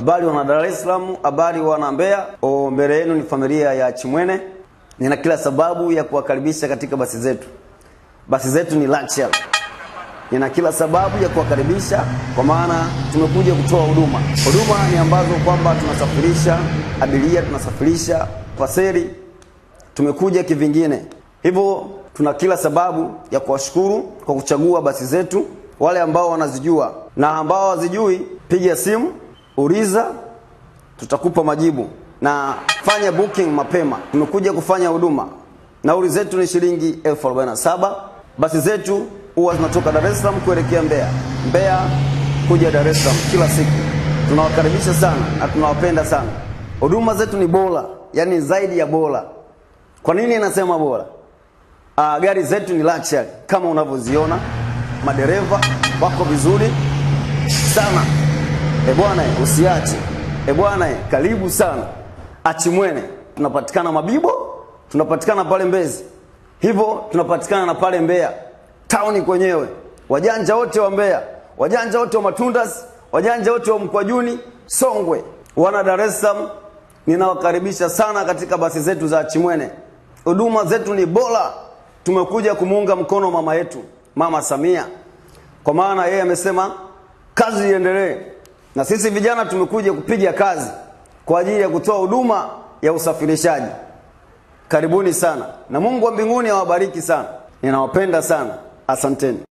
Habari wana Dar es Salaam, habari wana Mbeya. O, mbele yenu ni familia ya Chimwene. Nina kila sababu ya kuwakaribisha katika basi zetu. Basi zetu ni luxury. Nina kila sababu ya kuwakaribisha kwa maana tumekuja kutoa huduma. Huduma ni ambazo kwamba tunasafirisha abiria, tunasafirisha paseri, tumekuja kivingine. Hivyo tuna kila sababu ya kuwashukuru kwa kuchagua basi zetu. Wale ambao wanazijua na ambao hawazijui, piga simu, uliza, tutakupa majibu na fanya booking mapema. Tumekuja kufanya huduma. Nauli zetu ni shilingi elfu arobaini na saba. Basi zetu huwa zinatoka Dar es Salaam kuelekea Mbeya, Mbeya kuja Dar es Salaam kila siku. Tunawakaribisha sana na tunawapenda sana. Huduma zetu ni bora, yani zaidi ya bora. Kwa nini nasema bora? Uh, gari zetu ni luxury kama unavyoziona, madereva wako vizuri sana. E bwana, usiache. E bwana, karibu sana Achimwene. Tunapatikana Mabibo, tunapatikana pale Mbezi, hivyo tunapatikana na pale Mbeya tauni kwenyewe. Wajanja wote wa Mbeya, wajanja wote wa Matundas, wajanja wote wa Mkwajuni, Songwe, wana Dar es Salaam, ninawakaribisha sana katika basi zetu za Achimwene. Huduma zetu ni bora. Tumekuja kumuunga mkono mama yetu, Mama Samia, kwa maana yeye amesema kazi iendelee, na sisi vijana tumekuja kupiga kazi kwa ajili ya kutoa huduma ya usafirishaji. Karibuni sana na Mungu wa mbinguni awabariki sana. Ninawapenda sana, asanteni.